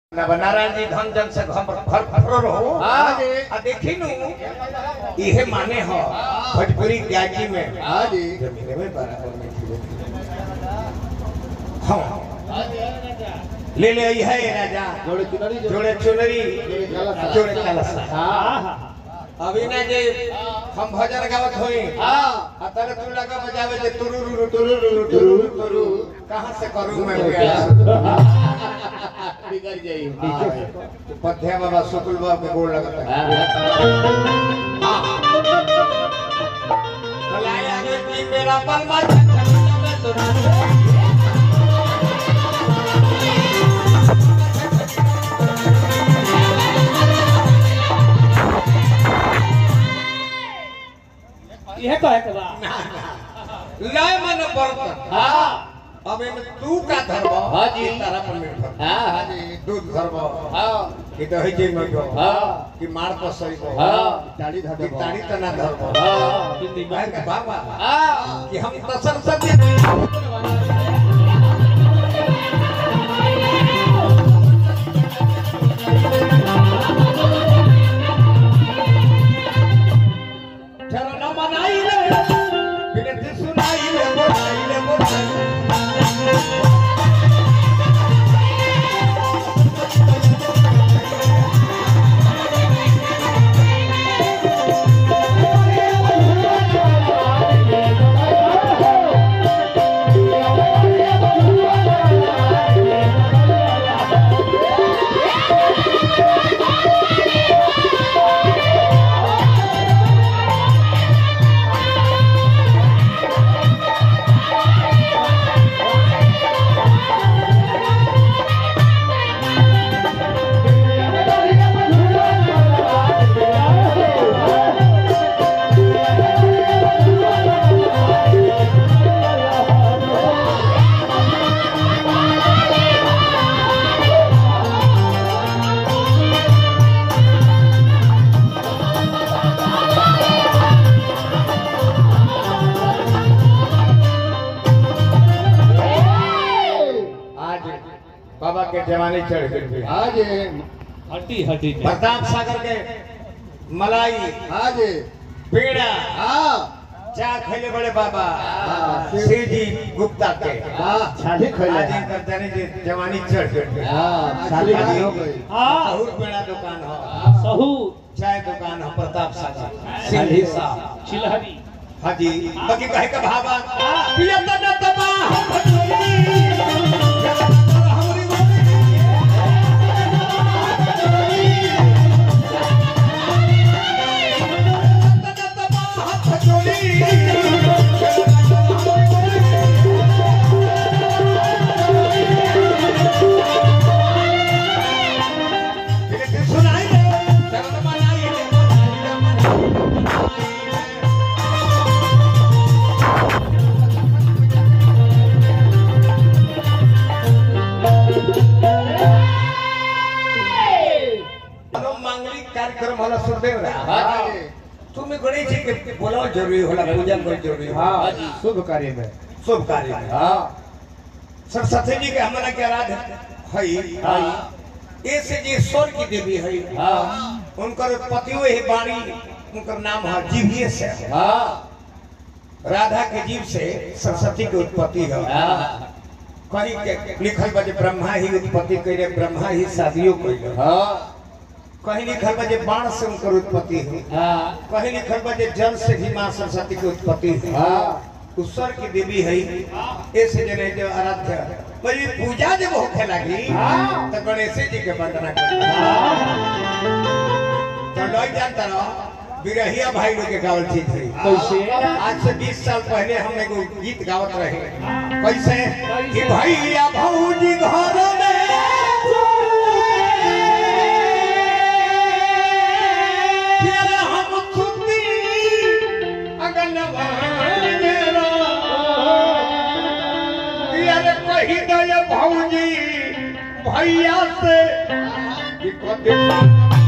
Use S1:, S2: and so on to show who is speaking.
S1: नारायण जी धन जन से घर घर फरो रहो
S2: हाँ जी।
S1: आ देखी नु इहे माने हो भोजपुरी गाजी में
S2: हाँ जी
S1: जमीन में बराबर में थी हाँ ले ले आई है ये राजा
S2: जोड़े चुनरी
S1: जोड़े चुनरी
S2: जोड़े कलश।
S1: जोड़े कलश
S2: हाँ
S1: अभी ना जे हम भजन गावत होई
S2: हाँ
S1: आ तने तू लगा बजावे जे तुरुरु तुरुरु तुरुरु तुरु कहां से करूं मैं गया
S2: बिगड़ जाई
S1: पथ्या बाबा शुक्ल बाबा के गोड़ लगता है भलाई आगे की मेरा बलमा चंचल में तो
S3: यह कहे के बा
S1: लय मन बर्तन
S2: हाँ
S1: अब इनमें तू का धर्म
S2: हाँ जी।
S1: तारा पर निर्भर
S2: हाँ हाँ
S1: दूध धर्म
S2: हाँ
S1: कि दही जे में जो
S2: हाँ।
S1: कि मार पर सही को
S2: हाँ।
S1: ताड़ी धर ताड़ी तना धर्म
S2: हाँ
S1: भाई के बाबा
S2: हाँ
S1: कि हम तो सरस्वती चरण मनाई ले विनती सुनाई ले बोलाई ले बोलाई आज बाबा के जवानी चढ़ गई
S2: हाँ जी
S3: हड्डी हड्डी में
S1: प्रताप सागर के मलाई
S2: हाँ जी
S1: पेड़ा
S2: हाँ
S1: चार खैले बड़े बाबा
S2: हाँ।
S1: शिव जी गुप्ता के
S2: हाँ छाली
S1: आज इनकर जाने जे जवानी चढ़ गई
S2: हाँ छाली
S1: आज
S2: हो गई
S3: हाँ
S1: बहुत बड़ा दुकान हो
S3: सहू
S1: चाय दुकान हो प्रताप सागर सिंधी साहब
S3: चिलहरी
S1: हाँ जी बाकी कहे का भावा पिया तना तबा हम भटोली हमरी सुनाई दे चरण मनाई मानो मांगलिक कार्यक्रम होला सुरदेव रा
S2: हाँ जी
S1: तुम्हें गणेश जी के बोलाओ जरूरी होला पूजा कोई जरूरी होला
S2: हाँ जी शुभ कार्य में
S1: शुभ कार्य में
S2: हाँ
S1: सरस्वती जी के हमारा के आराध हई
S2: हाँ
S1: ऐसे जी ईश्वर की देवी हई
S2: हाँ
S1: उनकर पतियो ही बाणी उनकर नाम है जीविए से है।
S2: हाँ
S1: राधा के जीव से सरस्वती की उत्पत्ति है
S2: हाँ
S1: कहीं के लिखल बजे ब्रह्मा ही उत्पत्ति करे ब्रह्मा ही शादियों कैले
S2: हाँ
S1: कहीं लिखल बजे बाण से उनकर उत्पत्ति है
S2: हाँ
S1: कहीं लिखल बजे जल से भी माँ सरस्वती की उत्पत्ति है
S2: हाँ
S1: ईश्वर की देवी है ऐसे जने जो आराध्य बड़ी पूजा जब होखे लगी
S2: हाँ।
S1: तो गणेश जी के वंदना कर तो लोग जानता रहो बिरहिया भाई लोग के गावल चीज थी
S2: कैसे
S1: आज से 20 साल पहले हम एगो गीत गावत रहे कैसे कि भैया भौजी घर में फिर हम सुती अगनवा मेरा यार कही दे भौजी भैया से कि कदे